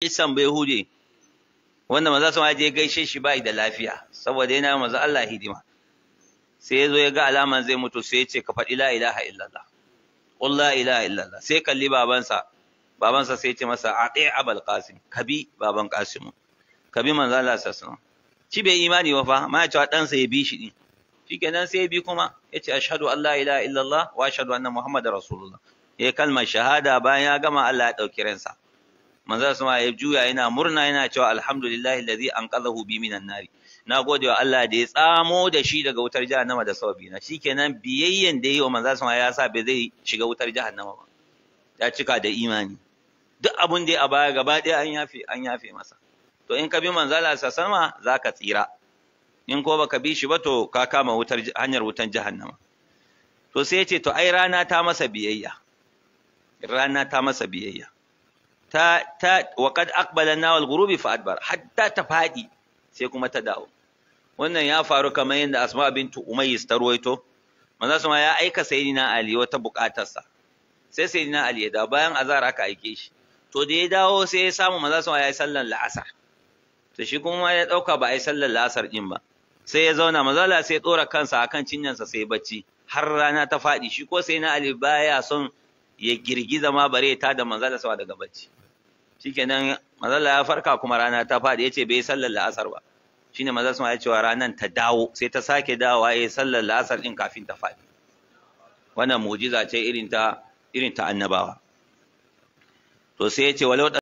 isan bai hude wanda maza su je gaishe shi bai da lafiya saboda yana maza Allah hidima sai ya zo ya ga alaman zai mutu sai ya ce ka faɗi la ilaha illallah qul la ilaha illallah sai kalli babansa babansa sai ya ce masa ati abul qasim kabi baban qasim kabi manzo Allah sallallahu shi bai imani ba fa ma ya ce ɗansa ya bi shi din shikenan sai ya bi kuma ya ce ashhadu an la ilaha illallah wa ashhadu anna muhammadar rasulullah ya kalmar shahada bayan ya gama Allah ya ɗauki ransa manzo sama ya juya yana murna yana cewa alhamdulillahi alladhi anqadhahu bi minan nari na gode wa Allah da ya tsamo da shi daga wutar jahannama da sababi na shikenan biyayyen da yi wa manzo sama ya sa bai zai shiga wutar jahannama ba ya cika da imani duk abun da a baya gaba ɗaya an yafe an yafe masa to in ka bi manzo Allah sama zaka tsira in ko baka bi shi ba to ka kama wutar hanyar wutan jahannama to sai ya ce to ai rana ta masa biyayya rana ta masa biyayya ta ta wa qad aqbala na wal ghurubi fa adbar hatta ta fadi sai kuma ta dawo wannan ya faru kamar yadda asma bintu umayyis ta ruwaito manzo sama ya aika sayyidina ali wata bukatarsa sai sayyidina ali ya dawo bayan azhar aka aike shi to da ya dawo sai ya samu manzo sama ya yi sallar la'asar to shi kuma ya dauka ba a yi sallar la'asar din ba sai ya zauna manzo Allah sai ya tsora kansa akan cinyansa sai bacci har rana ta fadi shi ko sayyidina ali baya son ya girgiza ma bare ta da manzo Allah sama daga bacci shikenan mazalla ya farka kuma rana ta faɗi yace bai sallar la'asar ba shine maza sun ya cewa ranan ta dawo sai ta sake dawowa yayin sallar la'asar din kafin ta faɗi wannan mu'jiza ce irin ta irin ta annabawa to sai yace walau